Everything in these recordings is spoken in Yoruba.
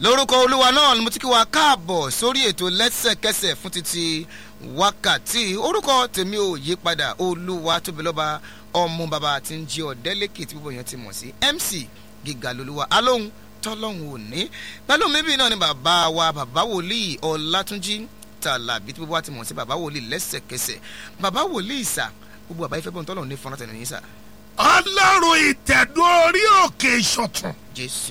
lórúkọ olúwa náà ni mo ti kí wa káàbọ̀ sórí ètò lẹ́sẹ̀kẹsẹ̀ fún títí wákàtí orúkọ tèmi ò yí padà olúwa tóbi lọ́ba ọmọ bàbá tí ń jí ọ̀dẹ́lẹ́kì tí gbogbo èèyàn ti mọ̀ sí mc gíga lolúwa alóhùn tọ́lọ́hùn òní pẹ̀lú mi bí náà ni bàbá wa bàbá wòlíì ọlátúnjí tàlàbí tí gbogbo wa ti mọ̀ sí bàbá wòlíì lẹ́sẹ̀kẹsẹ̀ bàbá wòlíì sà gbogbo àbáyé fẹ́ bọ́ tọ́lọ́hùn ní fọ́nrán tẹ̀lé yín sà ọlọ́run ìtẹ̀dó orí òkè ìṣọ̀tún jésù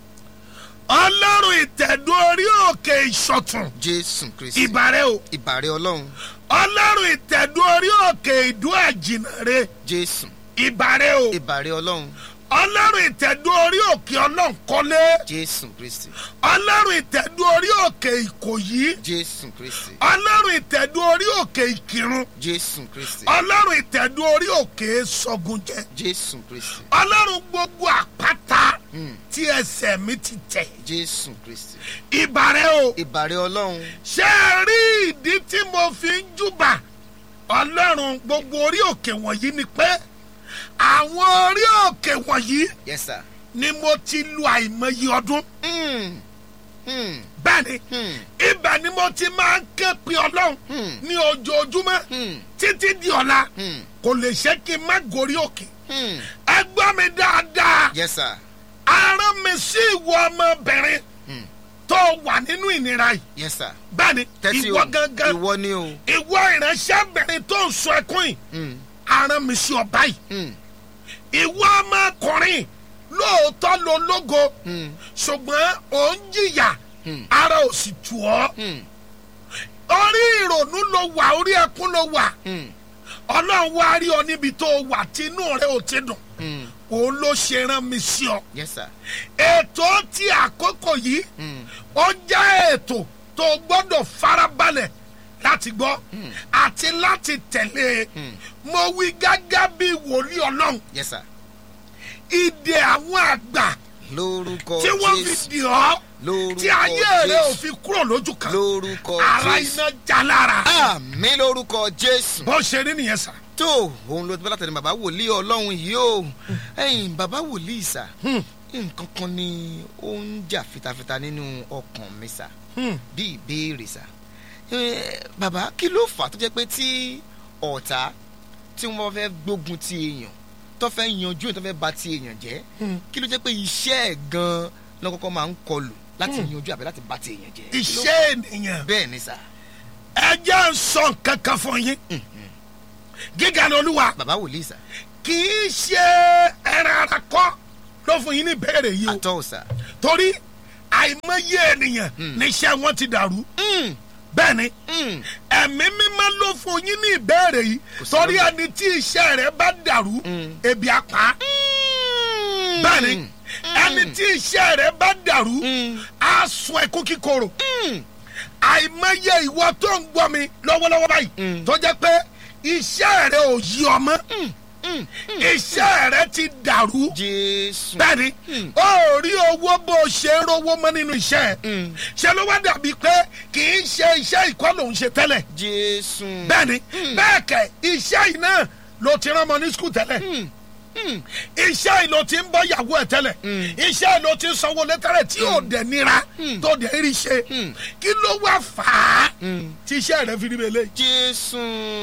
ọlọ́run ìtẹ̀dó orí òkè ìṣọ̀tún jésù kristi ìbàrẹ̀ o ìbàrẹ̀ ọlọ́run ọlọ́run ìtẹ̀dó orí òkè ìdó àjìnàre jésù ìbàrẹ̀ o ìbàrẹ̀ ọlọ́run ọlọ́run ìtẹ̀dó orí òkè ọlọ́nkọ́lé jésù kristi ọlọ́run ìtẹ̀dó orí òkè ìkòyí jésù kristi ọlọ́run ìtẹ̀dó orí òkè ìkírun jésù kristi ọlọ́run ìtẹ̀dó orí òkè sọ̀gùnjẹ jésù kristi ọlọ́run gbogbo àpáta Mm. tí ẹsẹ̀ mi ti tẹ̀ jésù kristi ìbàrẹ̀ o ìbàrẹ̀ ọlọ́run ṣé ẹ rí ìdí tí mo fi ń júbà ọlọ́run gbogbo orí òkè wọ̀nyí ni pé àwọn orí òkè wọ̀nyí yes sir. ni mo ti lu àìmọye ọdún Mm. Mm. bẹ́ẹ̀ ni Mm. ibẹ̀ ni mo ti máa ń ké pe ọlọ́run Mm. ní ojoojúmọ́ Mm. títí di ọ̀la Mm. kò lè ṣe kí n má gorí òkè Mm. ẹ gbọ́ mi dáadáa yes sir. ara mi sí ìwọ ọmọbìnrin Mm. tó wà nínú ìnira yìí yes sir. bẹ́ẹ̀ ni tẹ́tí ìwọ o gangan ìwọ ni o. ìwọ ìránṣẹ́bìnrin tó ń sọ ẹkún yìí Mm. ara mi sí ọba yìí Mm. ìwọ ọmọkùnrin lóòótọ́ ló lógo Mm. ṣùgbọ́n ò ń jìyà Mm. ara ò sì tù ọ́ Mm. orí ìrònú ló wà orí ẹkún ló wà Mm. ọlọ́run wá rí ọ níbi tó wà tí inú rẹ ò ti dùn Mm. òun ló ṣe rán mi sí ọ yes sir. ètò tí àkókò yìí Mm. ó jẹ́ ètò tó gbọ́dọ̀ farabalẹ̀ láti gbọ́ Mm. àti láti tẹ̀lé Mm. mo wí gágá bí wòlíì ọlọ́run yes sir. ìdè àwọn àgbà lórúkọ tí wọ́n fi jésù dì ọ́ lórúkọ tí ayé rẹ ò jésù fi kúrò lójú kan lórúkọ ara jésù. iná já lára àmì lórúkọ jésù. bó ṣe rí nìyẹn sà. tó òun ló ti bá látẹ̀lé bàbá wòlíì ọlọ́run yìí o ẹ̀yìn bàbá wòlíì sà Hmm. nǹkan kan ni ó ń jà fitafita nínú ọkàn mi sà Hmm. bí ìbéèrè sà Eh, bàbá kí ló fà á tó jẹ́ pé tí ọ̀tá tí wọ́n fẹ́ gbógun ti èèyàn tó fẹ́ yanjú èèyàn tó fẹ́ ba ti èèyàn jẹ́ Hmm. kí ló jẹ́ pé iṣẹ́ ẹ̀ gan-an ló kọ́kọ́ máa ń kọlù láti Hmm. yanjú àbí láti ba ti èèyàn jẹ́ Kí ló- iṣẹ́ ènìyàn bẹ́ẹ̀ ni sà ẹ jẹ́ ń sọ nǹkan kan fún yín gíga ni olúwa bàbá wòlíì sà kì í ṣe ẹran ara kọ́ ló fún yín ní ìbéèrè yìí o àtọ́ sà. torí àìmọye ènìyàn Hmm. níṣẹ́ wọn ti dàrú Mm, bẹ́ẹ̀ ni mm. ẹ̀mí mímọ́ ló fún yín ní ìbéèrè yìí Kò sí torí lọ́gbà. ẹni tí iṣẹ́ rẹ̀ bá dàrú Mm. ebi apá bẹ́ẹ̀ ni ẹni tí iṣẹ́ rẹ̀ bá dàrú Mm. á sun ẹkún kíkorò Mm. àìmọye ìwọ tó ń gbọ́ mi lọ́wọ́lọ́wọ́ báyìí Mm. tó jẹ́ pé iṣẹ́ rẹ̀ ò yí ọmọ Mm. iṣẹ́ rẹ̀ ti dàrú jésù. bẹ́ẹ̀ni Mm. ó rí owó bó ṣe ń rówó mọ́ nínú iṣẹ́ ẹ̀ Mm. ṣe ló wá dàbí pé kì í ṣe iṣẹ́ ìkọ́ lòún ṣe tẹ́lẹ̀ jésù. bẹ́ẹ̀ni Mm. bẹ́ẹ̀ kẹ̀ iṣẹ́ yìí náà ló ti rán ọmọ ní skul tẹ́lẹ̀ Mm. Mm. iṣẹ́ yìí ló ti ń bọ́ ìyàwó ẹ̀ tẹ́lẹ̀ Mm. iṣẹ́ yìí ló ti ń sanwó létẹ́lẹ̀ tí ò dẹ̀ nira Mm. tó dẹ̀ rí ṣe Mm. kí ló wá fà á Mm. tí iṣẹ́ rẹ̀ fi rí bẹ́ẹ̀ lé jésù.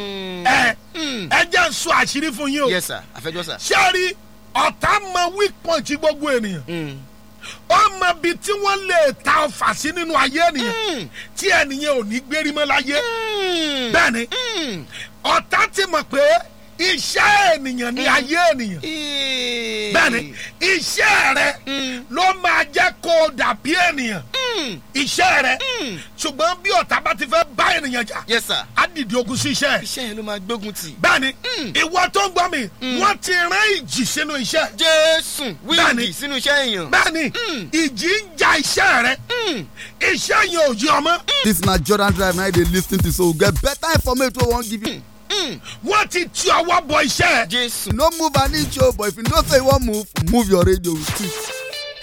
ẹ Mm. ẹ jẹ́ ń sọ àṣírí fún yín o yes sir àfẹjọ́ sir. ṣáàrí ọ̀tá mọ weak point gbogbo ènìyàn Mm. ó mọ ibi tí wọ́n lè ta ọfà sí nínú ayé ènìyàn Mm. tí ènìyàn ò ní gbérí mọ́ láyé Mm. bẹ́ẹ̀ ni Mm. ọ̀tá ti mọ̀ pé iṣẹ́ ènìyàn ní ayé ènìyàn Eh. bẹ́ẹ̀ ni iṣẹ́ rẹ Mm. ló máa jẹ́ kó o dàbí ènìyàn Mm. iṣẹ́ rẹ Mm. ṣùgbọ́n bí ọ̀tá bá ti fẹ́ bá ènìyàn jà yes sir. á dìde ogun sí iṣẹ́ ẹ̀ iṣẹ́ yẹn ló máa gbógun tì. bẹ́ẹ̀ ni Mm. ìwọ tó ń gbọ́ mi wọ́n ti rán ìjì sínú iṣẹ́ jésù Bẹ́ẹ̀ ni. wíìgì sínú iṣẹ́ èèyàn. bẹ́ẹ̀ ni Mm. ìjì ń ja iṣẹ́ rẹ Mm. iṣẹ́ yẹn ò yí ọmọ This na Jordan Drive na you dey lis ten to so we get better information wey we wan give you. Mm. wọ́n ti ti ọwọ́ bọ iṣẹ́ ẹ̀ jésù. No move an inch o but if you know say you wan move, move your radio with it.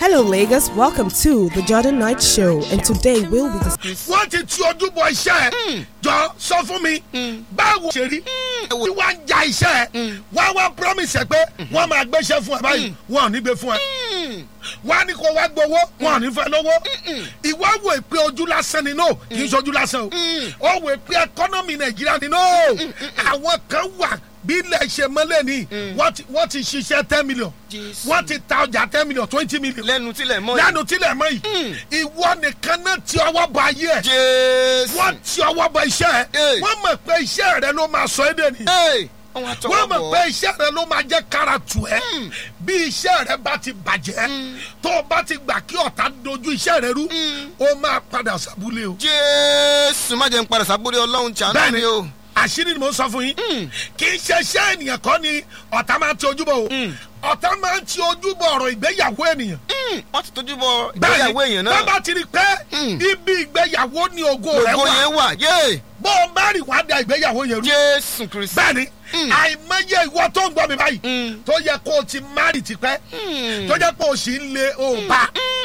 Hello, Lagos. Welcome to the Jordan Knight Show, and today we'll be discussing. wọ́n ti ti ojú bọ iṣẹ́ ẹ̀ jọ sọ fún mi báwo ṣe rí tí wọ́n ń ja iṣẹ́ ẹ̀ wọ́n wá promise ẹ̀ pé wọ́n máa gbéṣẹ́ fún ẹ báyìí wọ́n ò ní gbé fún ẹ wọ́n á ní kó wá gbowó wọ́n ò ní fẹ́ lówó ìwọ wò pé ojú lásán ni no kì í ṣe ojú lásán o ó wò pé ẹkọ́nọ́mì nàìjíríà ni no àwọn kan wà bí ilẹ̀ ṣe mọ́lẹ̀ ni wọ́n ti- wọ́n ti ṣiṣẹ́ ten million Jésù. wọ́n ti ta ọjà ten million twenty million lẹ́nu tílẹ̀ mọ́ yìí. lẹ́nu tílẹ̀ mọ́ yìí ìwọ nìkan náà ti ọwọ́ bọ ayé ẹ̀ jésù. wọ́n ti ọwọ́ bọ iṣẹ́ ẹ̀ Hey. wọ́n mọ̀ pé iṣẹ́ rẹ ló máa sọ ẹ́ dẹ̀ ni Hey, wọ́n wá wọ́n tọwọ́ mọ̀ bọ̀. pé iṣẹ́ rẹ ló máa jẹ́ kára tù ẹ́ bí iṣẹ́ rẹ bá ti bàjẹ́ tó o bá ti gbà kí ọ̀tá dojú iṣẹ́ rẹ rú o máa padà sábúlé o. jésù má jẹ́ ń padà sábúrò ọlọ́run ṣàánú bẹ́ẹ̀ni mi o. àṣírí ni mo ń sọ fún yín kì í ṣe iṣẹ́ ènìyàn kọ́ ni ọ̀tá máa ń ti ojú bọ̀ o ọ̀tá máa ń ti ojú bọ̀ ọ̀rọ̀ ìgbéyàwó ènìyàn wọ́n ti tójú bọ bẹ́ẹ̀ni ìgbéyàwó èèyàn tó náà. bá ti rí pé ibi ìgbéyàwó ni ògo rẹ ògo wà yẹn wà yé bó o bá rí wàá da ìgbéyàwó yẹn rú jésù kristi. bẹ́ẹ̀ni àìmọye ìwọ tó ń gbọ́ mi báyìí tó yẹ kó o ti márì tipẹ́ tó yẹ kó o sì ń lé o bá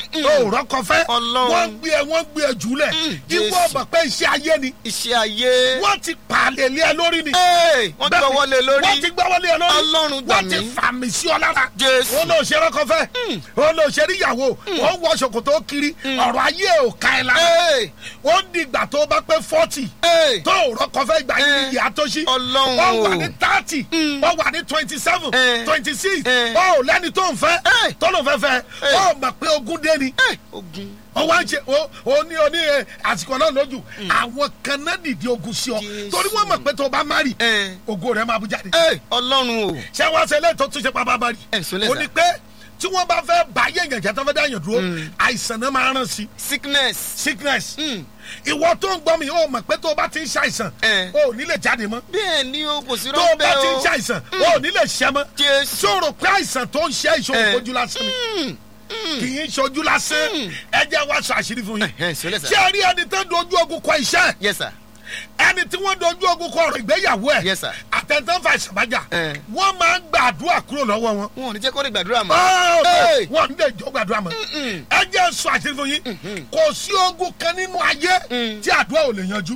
o rọ́kọ fẹ́ Ọlọ́run. wọ́n gbé ẹ wọ́n gbé ẹ jùlẹ̀ ìwọ Jésù. mọ̀ pé iṣẹ́ ayé ni iṣẹ́ ayé. wọ́n ti pààlẹ̀ lé ẹ lórí ni Hey, wọ́n Bẹ́ẹ̀ni, gbọ́ wọlé lórí. wọ́n ti gbọ́ wọlé ẹ lórí Ọlọ́run gbà wọ́n ti mí. fàmì sí ọ lára Jésù. ó lọ ṣe rọ́kọ fẹ́ ó lọ ṣe ríyàwó ó ń wọ ṣòkòtò kiri ọ̀rọ̀ ayé ò ká ẹ lára Hey, ó di ìgbà tó bá pé fọ́tì hey, tó rọ́kọ fẹ́ gbà yín Eh. ìyá tó ṣí Ọlọ́run ó wà o. ní thirty ó wà ní twenty seven Eh. twenty six Eh. ó lẹ́ni tó ń fẹ́ Eh. tó ló fẹ́ fẹ́ Eh. ó mọ̀ pé ogún dé ni hey, ogun. ó wá ń ṣe ó ó ní oní ẹ, àsìkò náà lójú àwọn kan náà dìde ogun sí ọ Jésù. torí wọ́n mọ̀ pé tó bá má rì Eh. ògo rẹ̀ máa bú jáde Hey, ọlọ́run o. ṣé wọ́n ṣe lẹ́yìn tó tún ṣe pàápàá rí Ẹ̀, sọ lẹ́sà. ó ní pé tí wọ́n bá fẹ́ bá yé èèyàn jẹ́ tó fẹ́ dá èèyàn dúró àìsàn náà máa rán sí i sickness. sickness ìwọ tó ń gbọ́ mi ó mọ̀ pé tó o bá ti ń ṣàìsàn Eh. o ò ní lè jáde mọ́ bẹ́ẹ̀ ni o kò sí tó o bá rọ́bẹ̀ ti ń o. ṣàìsàn o ò ní lè ṣẹ́ mọ́ Jésù. sọ̀rọ̀ pé àìsàn tó ń ṣe ìṣòro Eh. ojú lásán ni kì í ṣojú lásán ẹ jẹ́ wá sọ àṣírí fún yín Ẹ̀hẹ́n, sọ lẹ́sà. ṣé ẹ rí ẹni tó dojú ogun kọ iṣẹ́ yes sir. ẹni tí wọ́n dojú ogun kọ ọ̀rọ̀ ìgbéyàwó ẹ̀ Yes, sir. àtẹ̀ntàn fà ìṣàbájà Eh. wọ́n máa ń gbàdúrà kúrò lọ́wọ́ wọn wọn ò ní jẹ́ kó lè gbàdúrà mọ́. Oh, Hey. wọn ní lè jọ gbàdúrà mọ́ ẹ jẹ́ sọ àṣírí fún yín kò sí ogun kan nínú ayé tí àdúrà ò lè yanjú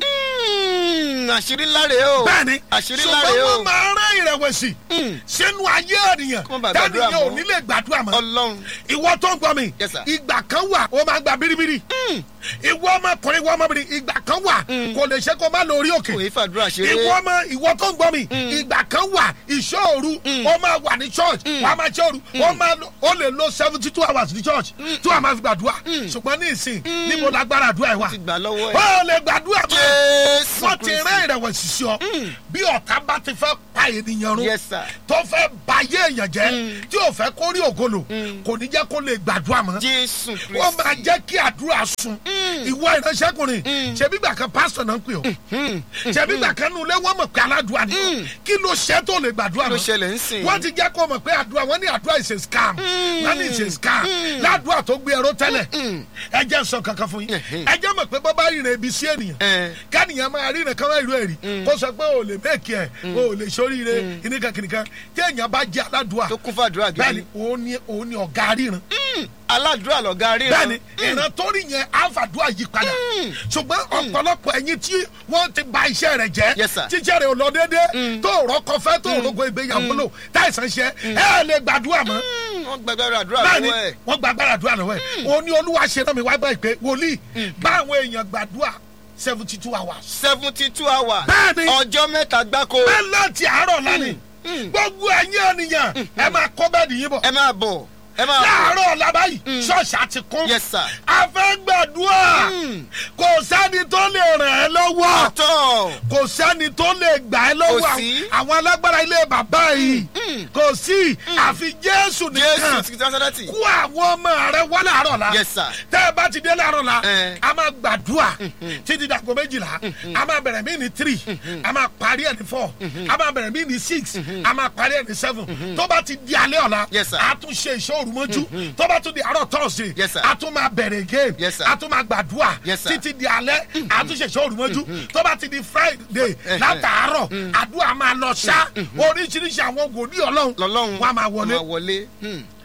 Mm, àṣírí ńlá rèé o. bẹ́ẹ̀ni àṣírí ńlá ṣùgbọ́n rèé o. wọ́n máa ń rán ìrẹ̀wẹ̀sì sínú ayé ènìyàn Kó má bàa gbàdúrà dáníyàn ò mọ́. ní lè gbàdúrà mọ́ ọlọ́run. ìwọ tó ń gbọ́ mi Yes, sir. ìgbà kan wà ó máa gba biribiri ìwọ ọmọkùnrin ìwọ ọmọbìnrin ìgbà kan wà kò lè ṣe kó má lọ orí òkè kò yí fàdúrà ṣeré. ìwọ ọmọ ìwọ tó ń gbọ́ mi ìgbà kan wà ìṣòru ó máa wà ní church wàá máa ṣòru ó máa lo- ó lè lo seventy two hours ní church tí wàá máa fi gbàdúrà ṣùgbọ́n ní ìsìn níbo lágbára àdúrà ẹ̀ wà ti gbà lọ́wọ́ ẹ̀. ó lè gbàdúrà mọ́ jésù wọ́n ti kristi. rán ìrẹ̀wẹ̀sì sí ọ bí ọ̀tá bá ti fẹ́ pa ènìyàn run yes sir. tó fẹ́ ba ayé èèyàn jẹ́ tí ò fẹ́ kó rí ògolo kò ní jẹ́ kó lè gbàdúrà mọ́ jésù kristi. wọ́n máa jẹ́ kí àdúrà sun ìwọ ìránṣẹ́kùnrin ṣebí gbà kan pásítọ̀ náà ń pè ọ́ ṣebí gbà kan nulẹ̀ wọ́n mọ̀ pé aládùúrà ni ọ́. kí ló ṣe tó lè gbàdúrà ló mọ́ ṣẹlẹ̀ ń sìn. wọ́n ti jẹ́ kó mọ̀ pé àdúrà wọ́n ní àdúrà ìṣe scam wọ́n ní ìṣe scam ládùúrà tó gbé ẹ̀rọ tẹ́lẹ̀ ẹ jẹ́ sọ kankan fún yín ẹ jẹ́ mọ̀ pé bọ́ bá rìnrìn ibi sí ènìyàn Eh. kánìyàn máa rí nǹkan máa rí ẹ̀rí kó sọ pé o lè mẹ́ẹ̀kì ẹ̀ o lè ṣoríire kìnìkan kìnìkan tí èèyàn bá jẹ́ aládùúà tó kún fàdúrà bẹ́ẹ̀ni gidi. òun ni òun ni ọ̀gá ríran aládùúrà lọ̀gá ríran. bẹ́ẹ̀ni ìran tó rí yẹn àfàdúrà yí padà ṣùgbọ́n ọ̀pọ̀lọpọ̀ ẹ̀yin tí wọ́n ti ba iṣẹ́ rẹ̀ jẹ́ Yes, sir. tíṣẹ́ rẹ̀ ò lọ déédéé tó rọ́kọ fẹ́ tó rọ́kọ ìgbéyàwó lò táìsàn ṣe ẹ lè gbàdúrà mọ́ Mm, wọ́n gbàgbára àdúrà bẹ́ẹ̀ni lọ́wọ́ ẹ̀. wọ́n gba agbára àdúrà lọ́wọ́ ẹ̀ òun ni olúwa ṣe náà mi wá báyìí pé wòlíì báwọn èèyàn gbàdúrà seventy two hours seventy two hours. Bẹ́ẹ̀ni. ọjọ́ mẹ́ta gbáko. bẹ́ẹ̀ láti àárọ̀ lánìí gbogbo ẹ̀yin ènìyàn ẹ máa kọ́ bẹ́ẹ̀ nìyí bọ̀ ẹ máa bọ̀ ẹ máa bọ̀. láàárọ̀ ọ̀la báyìí ṣọ́ọ̀ṣì àti kún yes sir. a fẹ́ gbàdúrà kò sẹ́ni tó lè ràn ẹ́ lọ́wọ́ àtọ̀. kò sẹ́ni tó lè gbà ẹ́ lọ́wọ́ Kò sí. àwọn alágbára ilé bàbá yìí kò sí àfi jésù jésù nìkan ti sásádàtì. kú àwọn ọmọ rẹ wá láàárọ̀ la yes sir. tẹ́ ẹ bá ti dé láàárọ̀ la Eh. a máa gbàdúrà títí dàgbọ́ méjìlá a máa bẹ̀rẹ̀ mí ní three a máa parí ẹ̀ ní four a máa bẹ̀rẹ̀ mí ní six a máa parí ẹ̀ ní seven tó bá ti di alẹ́ ọ̀la Yes, sir. a tún ṣe ìṣòro mọ́jú tó bá tún di àárọ̀ thursday Yes, sir. a tún máa bẹ̀rẹ̀ again Yes, sir. a tún máa gbàdúrà Yes, sir. títí di alẹ́ a tún ṣe ìṣòro mọ́jú tó bá ti di friday látàárọ̀ àdúrà máa lọ ṣá oríṣiríṣi àwọn wòlíì ọlọ́run lọ́lọ́run wọn a máa wọlé máa wọlé. Hmm.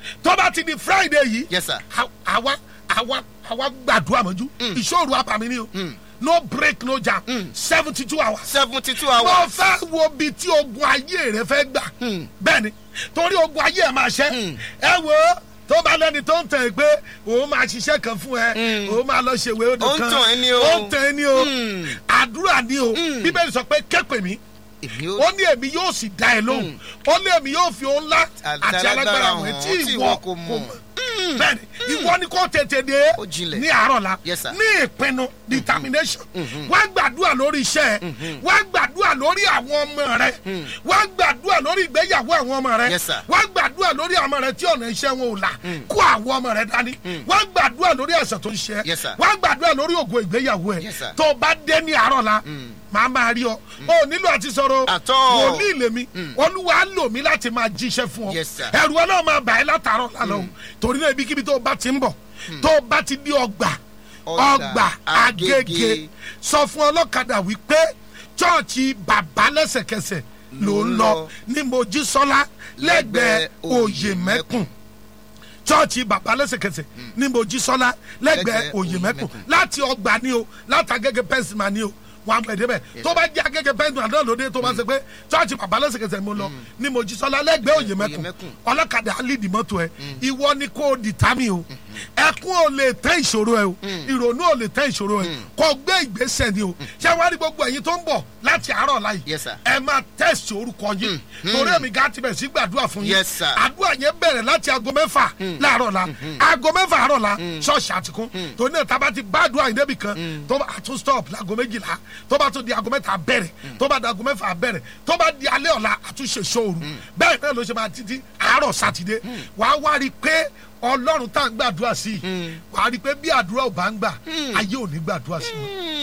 tó bá ti di friday yìí Yes, sir. à- àwa àwa àwa gbàdúrà mọ́jú ìṣòro àbàmì ni o no break no jam seventy two hours seventy two mo hours. fẹ́ wo bi tí ogun ayé rẹ fẹ́ gbà bẹ́ẹ̀ ni torí ogun ayé ẹ̀ máa ṣẹ́ ẹ wo tó bá lẹ́ni tó ń tẹ̀ ẹ́ pé òun máa ṣiṣẹ́ kan fún ẹ òun máa lọ ṣèwé odò Ó ń kan tàn ẹ́ ní o. ó ń tàn ẹ́ ní o Mm. àdúrà ní o bíbélì sọ pé képe mi èmi ó ó ní èmi yóò sì dá ẹ lóhùn ó ní èmi yóò fi òun ńlá àti alágbára wọn tí ìwọ kò mọ̀ bẹ́ẹ̀ni ìwọ ni kò tètè dé Ó jinlẹ̀. ní àárọ̀ la Yes, sir. ní ìpinnu determination wá gbàdúrà lórí iṣẹ́ ẹ wá gbàdúrà lórí àwọn ọmọ rẹ wá gbàdúrà lórí ìgbéyàwó àwọn ọmọ rẹ Yes, sir. wá gbàdúrà lórí àwọn ọmọ rẹ tí ọ̀nà iṣẹ́ wọn ò là kó àwọn ọmọ rẹ dání wá gbàdúrà lórí ẹ̀sẹ̀ tó ń ṣe Yes, sir. wá gbàdúrà lórí ògo ìgbéyàwó ẹ Yes, sir. tó o bá dé ní àárọ̀ la màá máa rí ọ o nílò àti sọ̀rọ̀ At all. wòlíì lèmi olúwa lò mí láti máa jíṣẹ́ fún ọ Yes, sir. ẹrù ọlọ́run máa bà ẹ́ látàárọ̀ lálọ́ o torí náà ibikíbi tó o bá ti ń bọ̀ tó o bá ti di ọgbà Ọgbà ọgbà Agége. agége sọ fún ọlọ́kadà wípé chọ́ọ̀chì bàbá lẹ́sẹ̀kẹsẹ̀ ló ń lọ ní mojísọ́lá lẹ́gbẹ̀ẹ́ òye mẹ́kùn chọ́ọ̀chì bàbá lẹ́sẹ̀kẹsẹ̀ ní mojísọ́lá lẹ́gbẹ̀ẹ́ Lẹ́gbẹ̀ẹ́ òye mẹ́kùn Òyèmẹ́kùn. láti ọgbà ni o láti agége pẹ́sìmà ni o wọn àgbẹ̀ débẹ̀ tó bá jẹ́ agége pẹ́sìmà náà lóde tó bá ṣe pé chọ́ọ̀chì bàbá lẹ́sẹ̀kẹsẹ̀ mo lọ ní mojísọ́lá lẹ́gbẹ̀ẹ́ òye mẹ́kùn Òyèmẹ́kùn. ọlọ́kadà alídìí mọ́tò ẹ ìwọ ni kò dìtámì o ẹkún ò lè tẹ́ ìṣòro ẹ o ìrònú ò lè tẹ́ ìṣòro ẹ kò gbé ìgbésẹ̀ ni o ṣé wàá rí gbogbo ẹ̀yin tó ń bọ̀ láti àárọ̀ láyìí Yes, sir. ẹ máa tẹ̀sí orúkọ yín torí èmi gá ti bẹ̀rẹ̀ sí gbàdúrà fún yín Yes, sir. àdúrà yẹn bẹ̀rẹ̀ láti aago mẹ́fà láàárọ̀ la aago mẹ́fà àárọ̀ la ṣọ́ọ̀ṣì àtìkún torí náà tá a bá ti bá àdúrà yìí débì kan tó bá tún stop láago méjìlá tó bá tún di aago mẹ́ta bẹ̀rẹ̀ tó bá di aago mẹ́fà bẹ̀rẹ̀ tó bá di alẹ́ ọ̀la àtúnṣe ṣòru bẹ́ẹ̀ náà ló ṣe máa títí àárọ̀ sátidé wàá wá rí i pé ọlọ́run tá à ń gbàdúrà sí i wàá rí i pé bí àdúrà ò bá ń gbà ayé ò ní gbàdúrà sí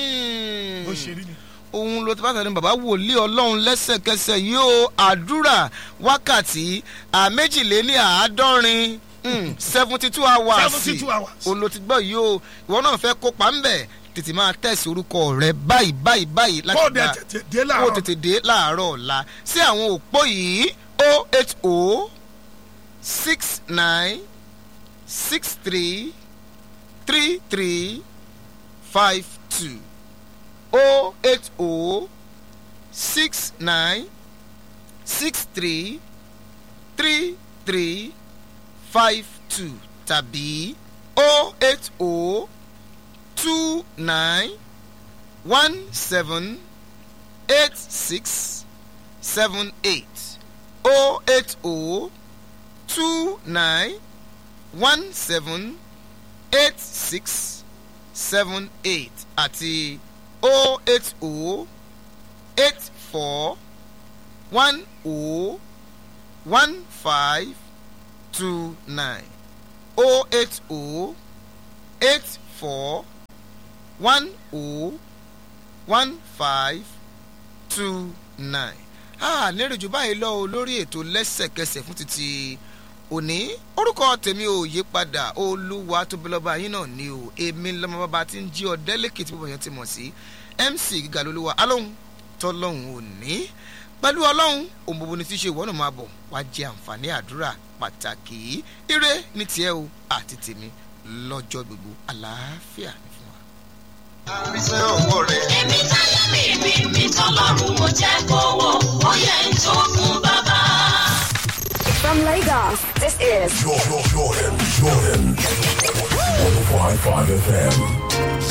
i ó ṣe rí ni. òun ló ti bá tẹ̀lé bàbá wòlíì ọlọ́run lẹ́sẹ̀kẹsẹ̀ yóò àdúrà wákàtí àméjìléní àádọ́rin seventy two hours 72 hours. òun ló ti gbọ́ yìí o ìwọ náà fẹ́ kópa ń bẹ̀ tètè máa tẹ̀sí orúkọ rẹ báyìí báyìí báyìí kó o dẹ̀ gba- tètè dé kó o láàárọ̀ tètè dé láàárọ̀ ọ̀la sí àwọn òpó yìí o eight o six nine six three three three five two o eight o six nine six three three three five two tàbí o eight o two nine one seven eight six seven eight o eight o two nine one seven eight six seven eight àti o eight o eight four one o one five two nine o eight o eight four one o one five two nine. a lérò jù báyìí lọ o lórí ètò lẹ́sẹ̀kẹsẹ̀ fún títí òní orúkọ tèmi ò yí padà olúwa tóbi lọ́ba yín náà ni o èmi lọ́mọ bàbá tí ń jí ọdẹ lẹ́kìtì bíbọ̀ yẹn ti mọ̀ sí mc gíga lolúwa alóhùn tọ́lọ́hùn òní pẹ̀lú ọlọ́run òun gbogbo ni tí ṣe ìwọ́nà máa bọ̀ wá jẹ àǹfààní àdúrà pàtàkì yìí ire ní tiẹ̀ o àti tèmi lọ́jọ́ gbogbo àlàáfíà ní fún wa. àrísẹ́ ọwọ́ rẹ̀. èmi táyé mi mi mi tọlọ́run mo jẹ́ kówó ó yẹ ń tó fún bàbá. From Lagos, this is Jordan, Jordan, Jordan. 105.5 FM.